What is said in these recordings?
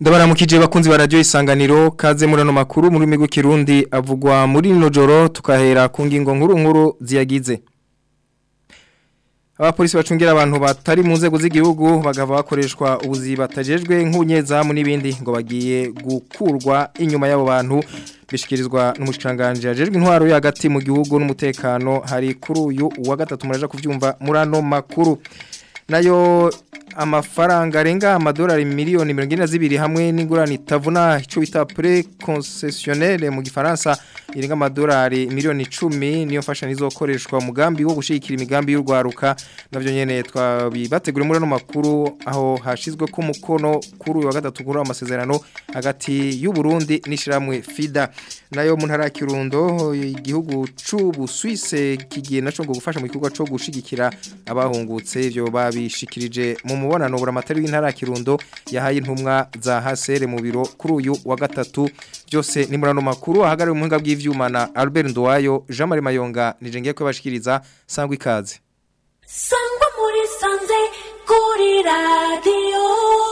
Ndabaramukije bakunzi ba radio isanganiro kaze murano makuru muri migo kirundi avugwa muri no joro tukahera ku ngingo nkuru nkuru ziyagize Abapolisi bacungira abantu batari mu nzego z'igihugu bagava bakoreshwa ubuzi batajejwe nk'unyezamu n'ibindi ngo bagiye gukurwa inyuma y'abo bantu bishikirizwa n'umushikanganje ajejwe intwaro y'agati mu gihugu n'umutekano hari kuri uyu wa gatatu muraje kuvyumva murano makuru nayo amafaranga arenga amadolari miliyoni mirongo ine na zibiri hamwe n'ingurane itavuna icyo bita pre concessionnaire mu gifaransa irenga amadolari miliyoni icumi niyo mfashanyo izokoreshwa umugambi wo gushyigikira imigambi y'urwaruka nabyo nyine twabibategura muri ano makuru aho hashyizwe ko umukono kuri uyu wa gatatu kuri amasezerano hagati y'u Burundi n'ishyirahamwe FIDA nayo mu ntara ya Kirundo igihugu c'Ubusuwise kigiye naco ngo gufasha mu gikorwa cyo gushigikira abahungutse ivyo babishikirije mu mubonano buramatari w'intara ya Kirundo yahaye intumwa za Hasere mu biro kuri uyu wa gatatu byose ni murano makuru ahagariwe umuhinga bw'ivyuma na Albert Nduwayo Jean Marie Mayonga nije ngiye kwabashikiriza sangwa ikaze sangwa muri sanze kuri radio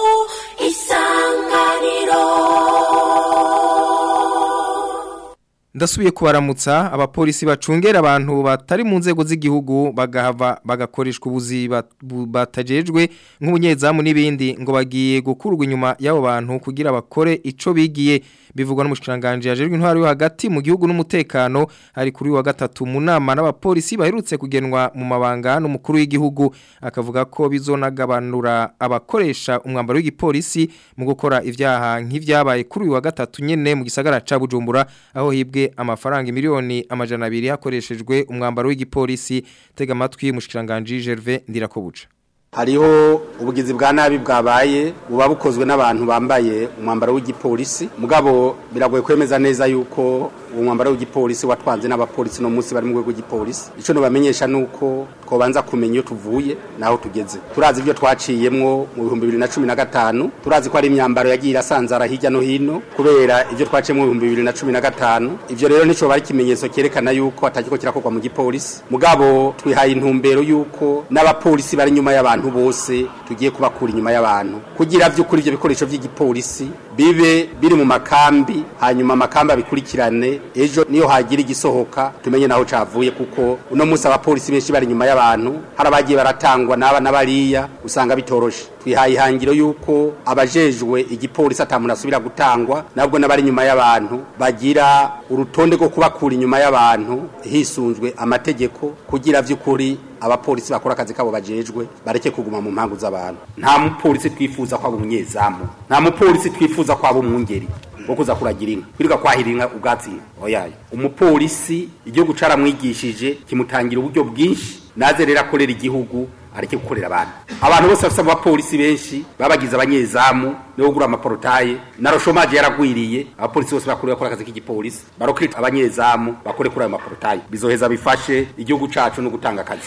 isanganiro Ndasubiye kubaramutsa abapolisi bacungera abantu batari mu nzego z'igihugu bagahava bagakoreshwa ubuzi batajejwe nk'ubunyezamu n'ibindi ngo bagiye gukurwa inyuma y'abo bantu kugira bakore ico bigiye bivugwa n'umushikiranganje yajejwe intwaro yo hagati mu gihugu n'umutekano ari kuri wa gatatu mu nama n'abapolisi baherutse kugenwa mu mabanga n'umukuru w'igihugu akavuga ko bizonagabanura abakoresha umwambaro w'igipolisi mu gukora ivyaha nk'ivyabaye kuri uyu wa gatatu nyene mu gisagara ca Bujumbura aho hibwe amafaranga miliyoni amajana abiri hakoreshejwe umwambaro w'igipolisi tega amatwi mushikiranganje Gervais Ndirakobuca hariho ubugizi bwa nabi bwabaye buba bukozwe n'abantu bambaye umwambaro w'igipolisi mugabo biragoye kwemeza neza yuko uwo mwambaro w'igipolisi watwanze n'abapolisi no munsi bari mu rwego rw'igipolisi icyo nubamenyesha nuko twobanza kumenya iyo tuvuye naho tugeze turazi ibyo twaciyemwo mu bihumbi bibiri na cumi na gatanu turazi ko ari imyambaro yagiye irasanzara hirya no hino kubera ibyo twaciyemo mu bihumbi bibiri na cumi na gatanu ibyo rero nico bari ikimenyetso cyerekana yuko atakiko kirakorwa mu gipolisi mugabo twihaye intumbero yuko n'abapolisi bari inyuma y'abantu bose tugiye kubakura inyuma y'abantu kugira by'ukuri ibyo bikoresho by'igipolisi bibe biri mu makambi hanyuma amakambi abikurikirane ejo niyo hagira igisohoka tumenye naho cavuye kuko uno munsi abapolisi benshi bari inyuma y'abantu hari abagiye baratangwa n'aba n'abariya usanga bitoroshe twihaye ihangiro yuko abajejwe igipolisi atamuntu asubira gutangwa nabwo n'abari inyuma y'abantu bagira urutonde rwo kubakura inyuma y'abantu hisunzwe amategeko kugira by'ukuri abapolisi bakora akazi kabo bajejwe bareke kuguma mu mpangu z'abantu nta mupolisi twifuza ko aba umunyezamu nta mupolisi twifuza ko aba umwungeri wo kuza kuragira inka kwirirwa kwahira inka ubwatsi oyayo umupolisi igihugu caramwigishije kimutangira uburyo bwinshi naze rero akorera igihugu areke gukorera abantu abantu bose bafite abapolisi benshi babagize abanyezamu niwo gura amaporotaye na roshomaje yaragwiriye abapolisi bose bakuru bakora akazi k'igipolisi barokita abanyezamu bakore kuri ayo maporotaye bizoheza bifashe igihugu cacu no gutanga akazi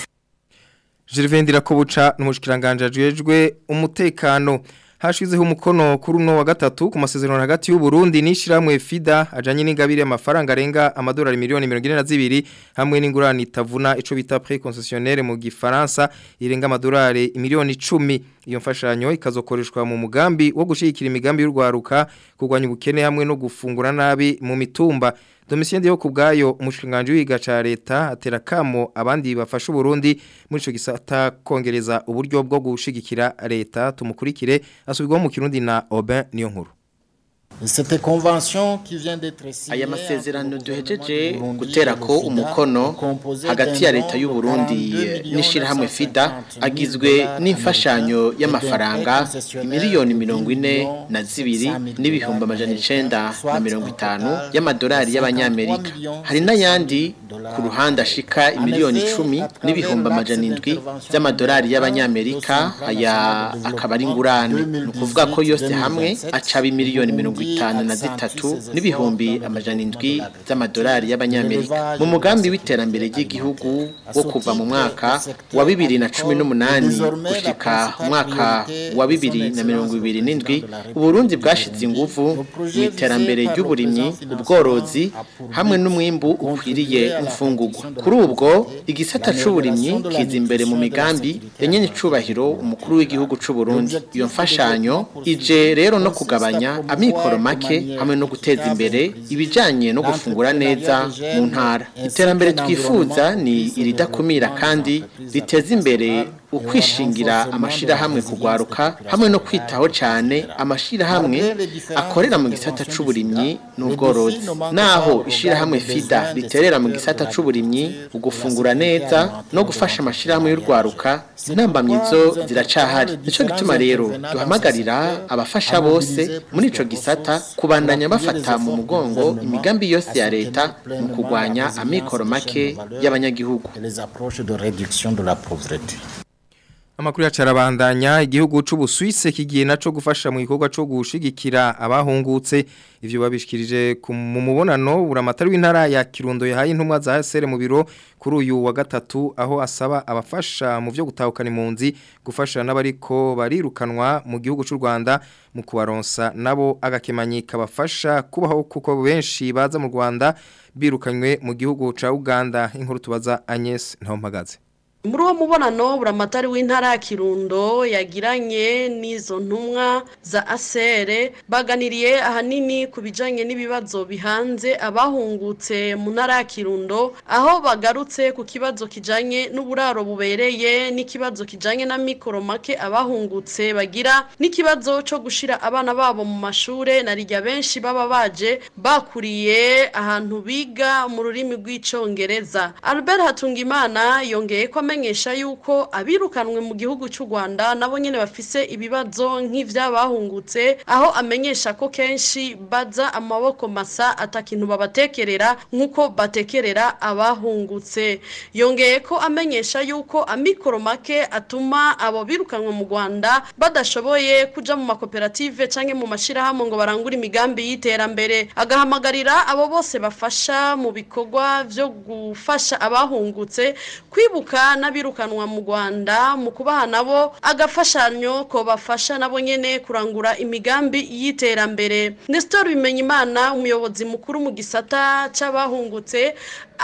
Gervais Ndirakobuca n'umushikiranganje ajejwe umutekano hashizeho umukono kuri uno wa gatatu ku masezerano hagati y'u Burundi n'ishiramwe FIDA ajanye n'ingabire amafaranga arenga amadolari miliyoni 42 hamwe n'ingurane itavuna ico bita pré concessionnaire mu gifaransa irenga amadolari miliyoni 10 iyo mfashanyo ikazokoreshwa mu mugambi wo gushigikira imigambi y'urwaruka kugwanya ubukene hamwe no gufungura nabi mu mitumba Domitien Dio kubgayo umushinganje wiga ca leta atera kamo abandi bafasha Burundi muri ico gisata kongereza uburyo bwo gushigikira leta tumukurikire asubirwa mu kirundi na Aubin niyo nkuru Cette convention qui vient d'être signée aya masezerano duhejeje gutera ko umukono hagati ya leta y'u Burundi n'ishirahamwe FIDA agizwe n'imfashanyo y'amafaranga miliyoni mirongo ine na zibiri n'ibihumbi amajana icenda na mirongo itanu y'amadolari y'abanyamerika hari n'ayandi ku ruhande ashika imiliyoni icumi n'ibihumbi amajana indwi by'amadolari y'abanyamerika aya akaba ari ingurane ni ukuvuga ko yose hamwe acaba imiliyoni mirongo itanu na zitatu n'ibihumbi amajana indwi z'amadolari y'abanyamerika mu mugambi w'iterambere ry'igihugu wo kuva mu mwaka wa bibiri na cumi n'umunani gushika umwaka wa bibiri na mirongo ibiri n'indwi uburundi bwashize inguvu mu iterambere ry'uburimyi ubworozi hamwe n'umwimbu ukwiriye imfungurwa kuri ubwo igisata c'uburimyi kiza imbere mu migambi yanyene icubahiro umukuru w'igihugu c'u Burundi iyo mfashanyo ije rero no kugabanya amikoro make hamwe no guteza imbere ibijanye no gufungura neza mu ntara iterambere twifuza ni iridakumira kandi riteza imbere ukwishingira amashirahamwe kugwaruka hamwe no kwitaho cyane amashirahamwe akorera mu gisata c'uburimyi n'ubworozi naho ishirahamwe FIDA riterera mu gisata c'uburimyi ugufungura neza no gufasha amashirahamwe y'urwaruka intambamyizo ziracahari nico gituma rero duhamagarira abafasha bose muri ico gisata kubandanya bafata mu mugongo imigambi yose ya leta mu kugwanya amikoro make y'abanyagihugu les approches de réduction de la pauvreté. Amakuru ya carabandanya igihugu c'ubuswise kigiye naco gufasha mu gikorwa co gushigikira abahungutse ivyo babishikirije mu mubonano buramatari w'intara ya Kirundo yahaye intumwa za HCR mu biro kuri uyu wa gatatu aho asaba abafasha mu vyo gutahukana impunzi gufasha n'abariko barirukanwa mu gihugu c'u Rwanda mu kubaronsa nabo agakemanyi kabafasha kubaho kuko benshi baza mu Rwanda birukanywe mu gihugu ca Uganda inkuru tubaza Agnes Ntompagaze muri uwo mubonano buramatari w'intara ya kirundo yagiranye n'izo ntumwa za asere baganiriye ahanini ku bijyanye n'ibibazo bihanze abahungutse mu ntara ya kirundo aho bagarutse ku kibazo kijyanye n'uburaro bubereye n'ikibazo kijyanye na mikoro make abahungutse bagira n'ikibazo cyo gushyira abana babo mu mashuri na rijya benshi baba baje bakuriye ahantu biga mu rurimi rw'icyongereza albert hatungimana yongeye ko amenyesha yuko abirukanwe mu gihugu cy'u Rwanda nabo nyene bafise ibibazo nk'ivyabahungutse aho amenyesha ko kenshi baza amaboko masa atakintu babatekerera nkuko batekerera abahungutse yongeye ko amenyesha yuko amikoro make atuma abo birukanwe mu Rwanda badashoboye kuja mu makoperative canke mu mashirahamwe ngo barangure imigambi y'iterambere agahamagarira abo bose bafasha mu bikorwa vyo gufasha abahungutse kwibuka n'abirukanwa mu Rwanda mu kubaha nabo agafashanyo ko bafasha nabo nyene kurangura imigambi y'iterambere Nestor Bimenyimana umuyobozi mukuru mu gisata c'abahungutse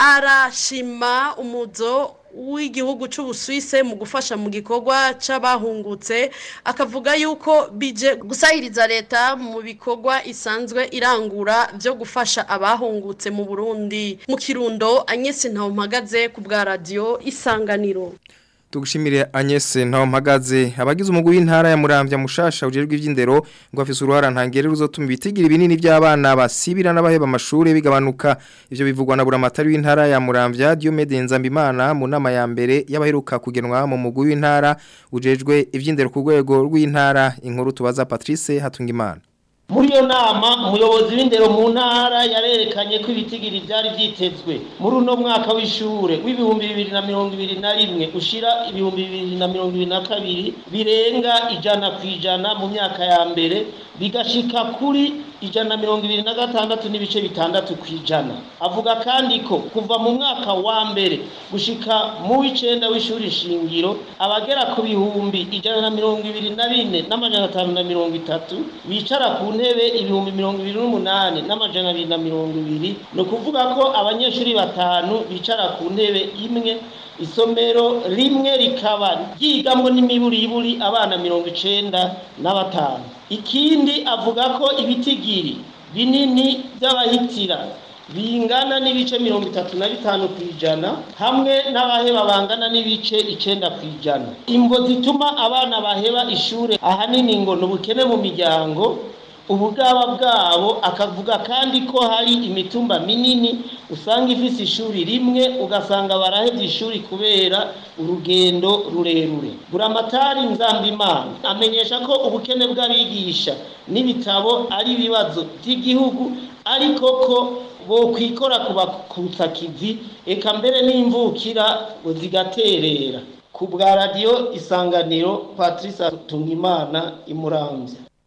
arashima umuzo w'igihugu c'ubuswise mu gufasha mu gikorwa c'abahungutse akavuga yuko bije gusahiriza leta mu bikorwa isanzwe irangura byo gufasha abahungutse mu Burundi mu Kirundo Agnes Ntawumpagaze ku bwa radio Isanganiro Tugushimire Agnes Ntawumpagaze abagize umugwi w'intara ya Muramvya mushasha ujerwe ivy'indero ngo afise uruhara ntangere ruzotuma ibitigira ibinini by'abana basibira n'abaheba amashuri bigabanuka ivyo bivugwa na buramatari w'intara ya Muramvya Diomede Nzambimana mu nama ya mbere y'abaheruka kugenwa mu mugwi w'intara ujejwe ivy'indero ku rwego rw'intara inkuru tubaza Patrice Hatungimana muri iyo nama umuyobozi w'indero mu ntara yarerekanye ko ibitigiri byari byitezwe muri uno mwaka w'ishure w'ibihumbi bibiri na mirongo ibiri na rimwe ushira ibihumbi bibiri na mirongo ibiri na kabiri birenga ijana ku ijana mu myaka ya mbere bigashika kuri ijana na mirongo ibiri na gatandatu n'ibice bitandatu ku ijana avuga kandi ko kuva mu mwaka wa mbere gushika mu w'icenda w'ishuri shingiro abagera ku bihumbi ijana na mirongo ibiri na bine n'amajana atanu na mirongo itatu bicara ku ntebe ibihumbi mirongo ibiri n'umunani n'amajana abiri na mirongo ibiri ni ukuvuga ko abanyeshuri batanu bicara ku ntebe imwe isomero rimwe rikaba ryigamwo n'imiburiburi abana mirongo icenda na batanu ikindi avuga ko ibitigiri binini by'abahitira bingana n'ibice mirongo itatu na bitanu ku ijana hamwe n'abaheba bangana n'ibice icenda ku ijana imvo zituma abana baheba ishure ahanini ngo ni ubukene mu miryango ubugaba bwabo akavuga kandi ko hari imitumba minini usanga ifise ishuri rimwe ugasanga barahevye ishuri kubera urugendo rurerure buramatari nzambimana amenyesha ko ubukene bw'abigisha n'ibitabo ari ibibazo by'igihugu ariko ko bokwikora kubakutsa kivi eka mbere n'imvukira ngo zigaterera ku bwa radiyo isanganiro patrice tungimana imuramvya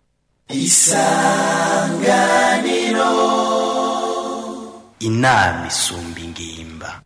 isanganiro inama isumba ingimba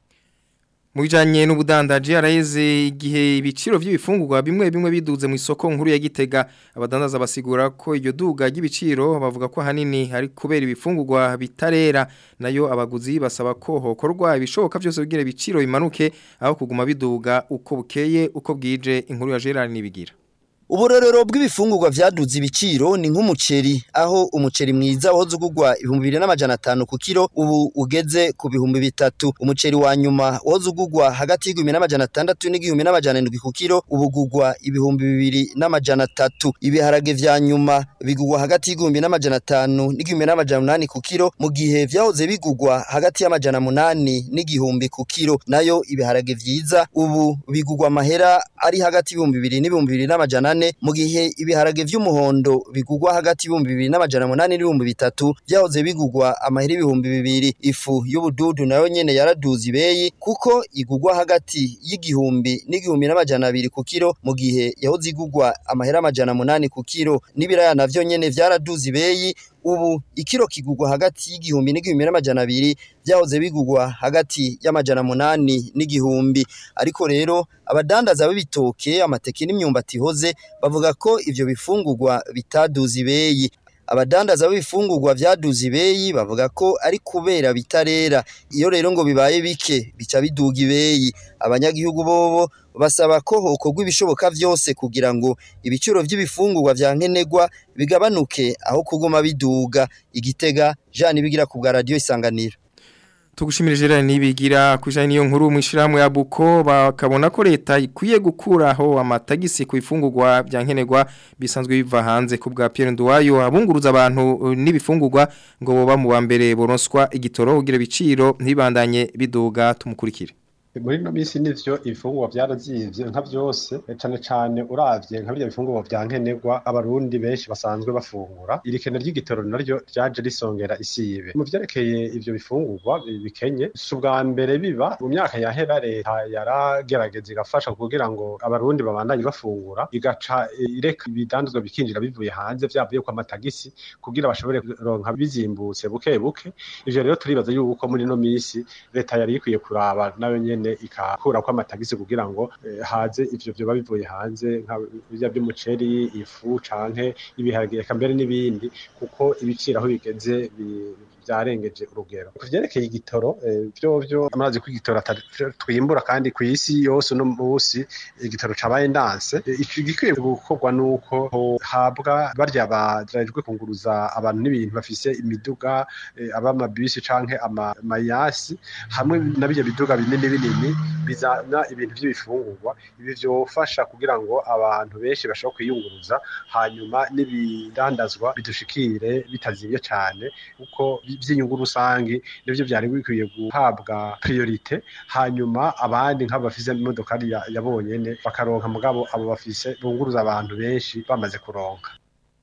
mu bijanye n'ubudandaji araheze igihe ibiciro by'ibifungurwa bimwe bimwe biduze mu isoko nkuru ya Gitega abadandaza basigura ko iryo duga ry'ibiciro bavuga ko hanini hari kubera ibifungurwa bitarera nayo abaguzi basaba ko hokorwa ibishoboka byose kugira ibiciro bimanuke aho kuguma biduga uko bukeye uko bwije inkuru ya Gerard nibigira Uburorero bw'ibifungurwa vyaduze ibiciro ni nk'umuceri aho umuceri mwiza wahoze ugurwa ibihumbi bibiri n'amajana atanu ku kiro ubu ugeze ku bihumbi bitatu umuceri wa nyuma wahoze ugurwa hagati y'igihumbi n'amajana atandatu n'igihumbi n'amajana indwi ku kiro ubu ugurwa ibihumbi bibiri n'amajana atatu ibiharage vya nyuma bigurwa hagati y'igihumbi n'amajana atanu n'igihumbi n'amajana umunani ku kiro mu gihe vyahoze bigurwa hagati y'amajana munani n'igihumbi ku kiro nayo ibiharage vyiza ubu bigurwa amahera ari hagati y'ibihumbi bibiri n'ibihumbi bibiri n'amajana ane mu gihe ibiharage vy'umuhondo bigurwa hagati y'ibihumbi bibiri n'amajana munani n'ibihumbi bitatu vyahoze bigurwa amahera ibihumbi bibiri ifu y'ubududu nayo nyene yaraduze ibeyi kuko igurwa hagati y'igihumbi n'igihumbi n'amajana abiri ku kiro mu gihe yahoze igurwa amahera amajana munani ku kiro n'ibiraya navyo nyene vyaraduze ibeyi ubu ikiro kigurwa hagati y'igihumbi n'igihumbi n'amajana abiri vyahoze bigurwa hagati y'amajana munani n'igihumbi ariko rero abadandaza b'ibitoke amateke n'imyumbati hoze bavuga ko ivyo bifungurwa bitaduze ibeyi abadandaza b'ibifungurwa vyaduze ibeyi bavuga ko ari kubera bitarera iyo rero ngo bibaye bike bica biduga ibeyi abanyagihugu bobo basaba ko hokorwa ibishoboka vyose kugira ngo ibiciro vy'ibifungurwa vya nkenerwa bigabanuke aho kuguma biduga igitega Jean bigira ku bwa radio isanganiro Tugushimire Gerard nibigira kujanye niyo nkuru mwishirahamwe ya Buko bakabona ko leta ikwiye gukuraho amatagisi ku ifungurwa bya nkenerwa bisanzwe biva hanze ku bwa Pierre Nduwayo abunguruza abantu n'ibifungurwa ngo boba mu bambere boronswa igitoro kugira biciro ntibandanye biduga tumukurikire muri no minsi nivyo ibifungurwa vyarazivye nka vyose cane cane uravye nka birya bifungurwa vya nkenerwa abarundi benshi basanzwe bafungura irikene ry'igitoro naryo ryaje risongera isibe mu vyerekeye ivyo bifungurwa bikenye si ubwa mbere biba mu myaka yahera leta yaragerageza igafasha kugira ngo abarundi babandanye bafungura igaca ireka ibidandazwa bikinjira bivuye hanze vyavuye kwa matagisi kugira bashobore kuronka bizimbutse buke buke ivyo rero turibaza yuko muri no minsi leta yari ikwiye kuraba nayo nyene nyene ikakura kwa matagisi kugira ngo eh, haze ivyo vyo bivuye hanze nka bya by'umuceri ifu canke ibiharage eka mbere n'ibindi kuko ibiciro aho bigeze byarengeje urugero kuvyerekeye igitoro vyovyo amazi kw'igitoro twimbura kandi ku isi yose no munsi igitoro cabaye ndanse igikwiye gukorwa nuko habwa barya barajwe kunguruza abantu n'ibintu bafise imiduga abamabisi canke amayasi hamwe na bijya biduga binini binini bizana ibintu by'ibifungurwa ibi vyofasha kugira ngo abantu benshi bashobora kwiyunguruza hanyuma n'ibidandazwa bidushikire bitazimye cyane kuko by'inyungu rusange nivyo byari bikwiye guhabwa priorite hanyuma abandi nk'abo bafise imodokari yabonyene bakaronka mugabo abo bafise bunguruza abantu benshi bamaze kuronka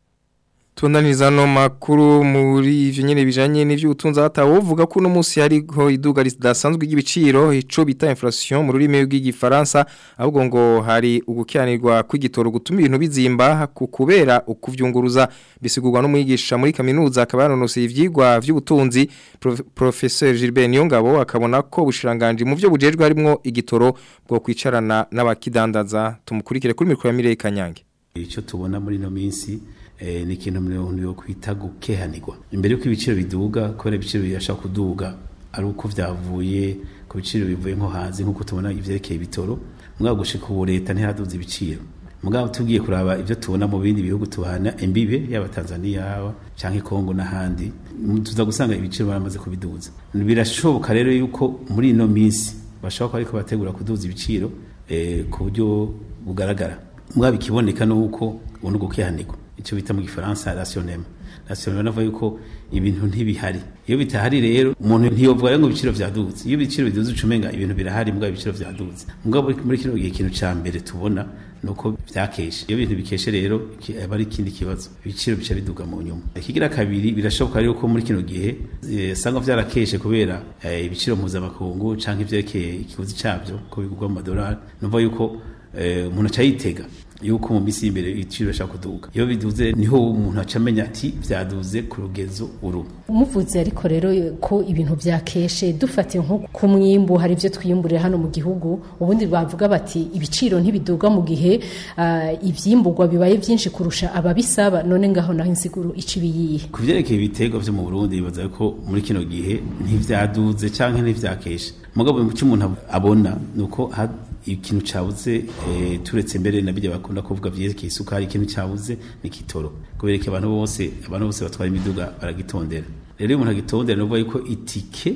Tundaniriza no makuru muri ivyo nyene bijanye n'ivy'ubutunzi hatawo uvuga ko no munsi hariho iduga ridasanzwe ry'ibiciro ico bita inflation mu rurimi rw'igifaransa ahubwo ngo hari ugukiranirwa kw'igitoro gutuma ibintu bizimba kubera ukuvyunguruza bisigurwa n'umwigisha muri kaminuza akaba yanonose ivyigwa vy'ubutunzi professeur Gilbert Niyongabo akabona ko bushiranganje mu vyo bujejwe harimo igitoro bwo kwicarana n'abakidandaza tumukurikire kuri mikro ya Mireye Kanyange ico tubona muri no minsi ni ikintu umuntu yo kwita gukehanirwa imbere y'uko ibiciro biduga kubera ibiciro birashaka kuduga ari uko byavuye ku biciro bivuye nko hanze nk'uko tubona ivyerekeye ibitoro mugabo gushika ubu leta ntiraduza ibiciro mugabo tugiye kuraba ivyo tubona mu bindi bihugu tubana imbibe yaba Tanzania yaba canke Kongo n'ahandi tuza gusanga ibiciro baramaze kubiduza birashoboka rero yuko muri ino minsi bashobora ko ariko bategura kuduza ibiciro eh, ku buryo bugaragara mugabo ikiboneka nuko ubundi gukehanirwa icyo bita mu gifaransa rationnement rationnement navuga yuko ibintu ntibihari iyo bitahari rero umuntu ntiyovuga rero ngo ibiciro vyaduze iyo ibiciro biduze ucumenga ibintu birahari mugabo ibiciro vyaduze mugabo muri kino gihe ikintu ca mbere tubona nuko vyakeshe iyo bintu bikeshe rero aba ari ikindi kibazo ibiciro bica biduga mu nyuma ikigira kabiri birashoboka rero ko muri kino gihe e, sanga vyarakeshe kubera e, ibiciro mpuzamakungu canke ivyerekeye ikiguzi cavyo ko bigurwa mu madolari nuvuga yuko umuntu aca yitega yuko mu minsi y'imbere ibiciro bishaka kuduga iyo biduze niho umuntu aca amenya ati byaduze ku rugezo uru umuvuze ariko rero ko ibintu byakeshe dufatiye nko ku mwimbu hari ibyo twiyumburira hano mu gihugu ubundi bavuga bati ibiciro ntibiduga mu gihe uh, ivyimburwa bibaye byinshi kurusha ababisaba none ngaho naho insiguro ici biyihe ku vyerekeye ibiterwa vyo mu Burundi bibaza ko muri kino gihe ntivyaduze canke ntivyakeshe mugabo mu umuntu abona nuko ikintu cyabuze turetse mbere nabyo bakunda kuvuga byerekeye isukari ikintu cyabuze ni kitoro kubera ko abantu bose abantu bose batwara imiduga baragitondera rero iyo umuntu agitondera nuvuga yuko itike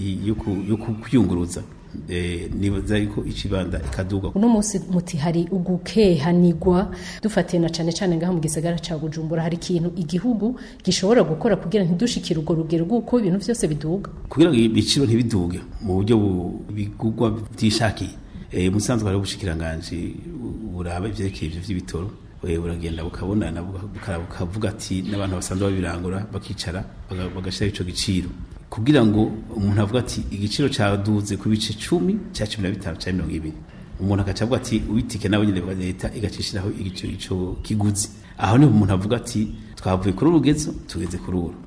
yo kuyunguruza nibaza yuko icibanda ikaduga uno munsi muti hari ugukehanigwa dufatiye na cane cane ngaho mu gisagara ca Bujumbura hari ikintu igihugu gishobora gukora kugira ntidushikire urwo rugero rw'uko ibintu vyose biduga kugira ngo ibiciro ntibiduge mu buryo bigugwa byishakiye eh musanzwe hari ubushikiranganje buraba ivyerekeye ivyo vy'ibitoro buragenda bukabonana bukavuga ati n'abantu basanzwe babirangura bakicara bagashira ico giciro kugira ngo umuntu avuga ati igiciro cyaduze ku bice 10 cya 15 cya 20 umuntu akaca avuga ati ubitike nawe nyine leta igacishiraho igiciro ico kiguzi aho niho umuntu avuga ati twavuye kuri urugezo tugeze kuri uru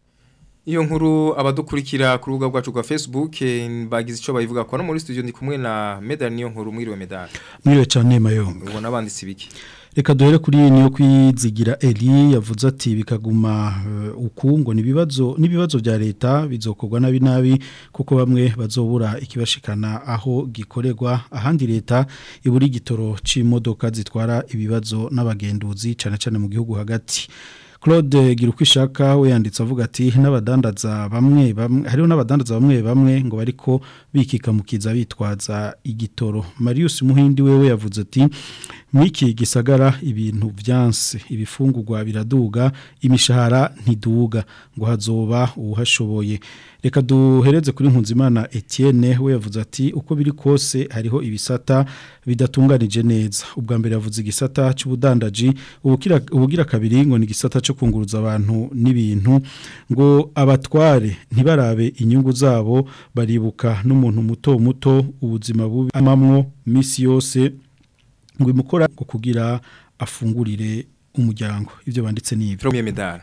Iyo nkuru abadukurikira ku rubuga rwacu rwa Facebook bagize ico bayivuga ko no muri studio ndi kumwe na Medal niyo nkuru mwiriwe Medal. Mwiriwe cyane mayo. Ubona abanditsi biki? Reka duhere kuri niyo kwizigira Eli yavuze ati bikaguma uh, ukungo nibibazo nibibazo bya leta bizokorwa nabi nabi kuko bamwe bazobura ikibashikana aho gikorerwa ahandi leta iburi gitoro c'imodoka zitwara ibibazo n'abagenduzi cyane cyane mu gihugu hagati. Claude Girukwishaka we yanditse avuga ati n'abadandaza bamwe bamwe hariho n'abadandaza bamwe bamwe ngo bariko bikika mukiza bitwaza igitoro Marius Muhindi wewe yavuze ati mwiki gisagara ibintu byanse ibifungurwa biraduga imishahara ntiduga ngo hazoba uhashoboye reka duhereze kuri Nkunzimana Etienne we yavuze ati uko biri kose hariho ibisata bidatunganije neza ubwa mbere yavuze igisata cy'ubudandaji ubukira ubugira kabiri ngo ni igisata cyo kunguruza abantu n'ibintu ngo abatware ntibarabe inyungu zabo baribuka n'umuntu muto muto ubuzima bubi amamwo misi yose ngo imukora ngo kugira afungurire umuryango ibyo banditse n'ibyo Premier medal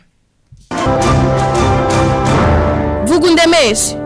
vuga undemeshe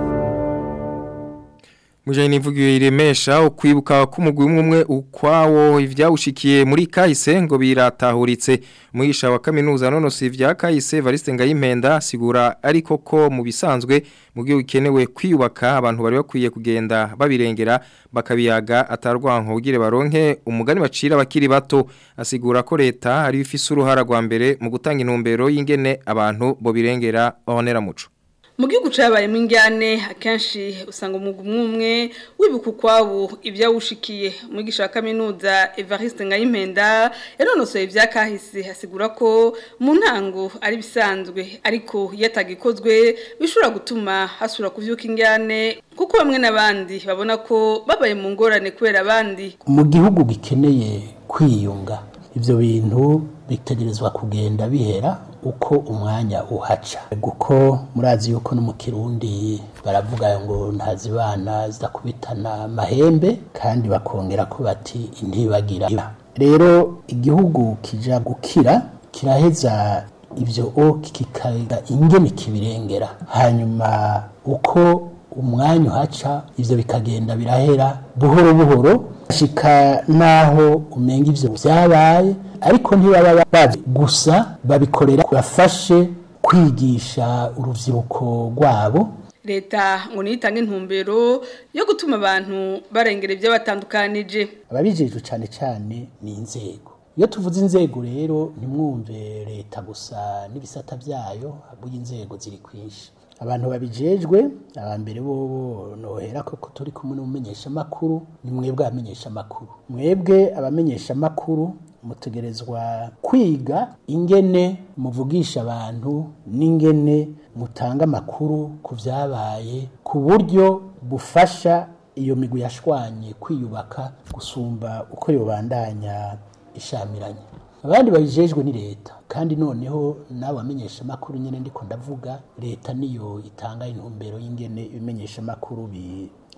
Mujanye nivugiye iremesha ukwibuka kumugwi umwe ukwawo ivyawushikiye muri kahise ngo biratahuritse umwigisha wa kaminuza none si ivya kahise Variste Ngayimpenda sigura ariko ko mu bisanzwe mu gihe ukenewe kwiyubaka abantu bari bakwiye kugenda babirengera bakabiyaga atarwanko ugire baronke umugani bacira bakiri bato asigura ko leta ari ifise uruhara rwa mbere mu gutanga intumbero y'ingene abantu bo birengera honera muco mu gihugu cyabayemo injyane akenshi usanga umwuga umwe umwe wibuka ukwabo ibyawushikiye umwigisha wa kaminuza evariste ngayimpenda yanonosoye ibya kahise hasigura ko mu ntango ari bisanzwe ariko iyo atagikozwe bishobora gutuma hasura kubyuka injyane kuko bamwe n'abandi babona ko babaye mu ngorane kubera abandi mu gihugu gikeneye kwiyunga ibyo bintu bitegerezwa kugenda bihera uko umwanya uhaca kuko murazi yuko no mu kirundi baravuga ngo ntazibana zidakubitana amahembe kandi bakongera ko bati intibagira rero igihugu kija gukira kiraheza ibyo o kikaga ingene kibirengera hanyuma uko umwanya uhaca ibyo bikagenda birahera buhoro buhoro shika naho umenga ivyo byabaye ariko ntibaba bazi gusa babikorera bafashe kwigisha urubyiruko rwabo leta ngo niyitange intumbero yo gutuma abantu barengera ibyo batandukanije ababijejwe cyane cyane ni inzego iyo tuvuze inzego rero ntimwumve leta gusa n'ibisata byayo ahubwo inzego ziri kwinshi abantu babijejwe abambere bobo nohera ko turi kumwe n'umumenyesha makuru ni mwebwe abamenyesha makuru mwebwe abamenyesha makuru mutegerezwa kwiga ingene muvugisha abantu n'ingene mutanga amakuru ku byabaye ku buryo bufasha iyo migwi yashwanye kwiyubaka gusumba uko yobandanya ishamiranye abandi babijejwe ni leta kandi noneho nawe amenyesha amakuru nyine ndiko ndavuga leta niyo itanga intumbero y'ingene ibimenyesha amakuru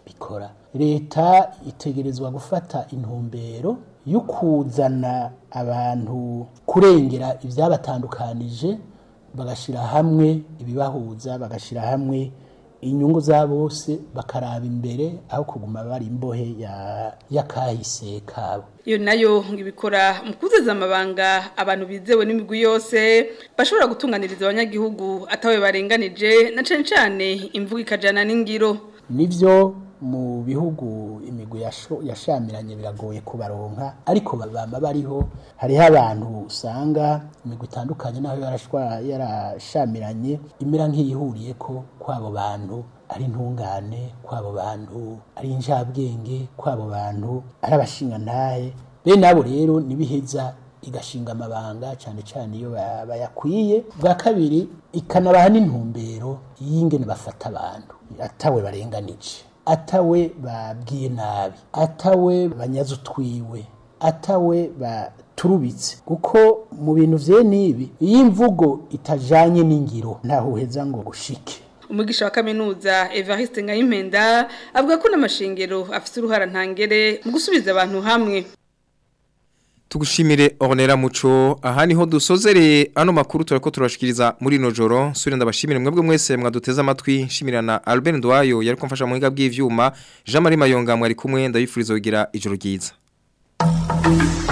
bikora leta itegerezwa gufata intumbero yo kuzana abantu kurengera ibyabatandukanije bagashyira hamwe ibibahuza bagashyira hamwe inyungu za bose bakaraba imbere aho kuguma bari imbohe y'akahise kabo iyo nayo ibikora mu kuzuza amabanga abantu bizewe n'imigwi yose bashobora gutunganiriza abanyagihugu atawe barenganije na cyane cyane imvugo ikajyana n'ingiro nibyo mu bihugu imigwi yashamiranye biragoye kubaronka ariko baba bariho hariho abantu usanga imigwi itandukanye naho yarashamiranye imera nk'iyihuriye ko kw'abo bantu ari intungane kw'abo bantu ari injabwenge kw'abo bantu ari abashingantahe bene abo rero ntibiheza igashinga amabanga cyane cyane iyo bayakwiye bwa kabiri ikanabaha n'intumbero y'ingene bafata abantu atawe barenganije atawe babwiye nabi atawe banyaze utwiwe atawe baturubitse kuko mu bintu vye nibi iyo imvugo itajanye n'ingiro ntaho uheza ngo gushike umugisha wa kaminuza Evariste Ngayimpenda avuga ko n'amashengero afite uruhara ntangere mu gusubiza abantu hamwe Tugushimire Ornera Muco aha niho dusozereye ano makuru turako turashikiriza muri no joro suri ndabashimire mwebwe mwese mwaduteza amatwi shimirana Albert Ndwayo yari kumfasha mu higa bw'ivyuma Jean Marie Mayonga mwari kumwe ndabifuriza kugira ijoro ryiza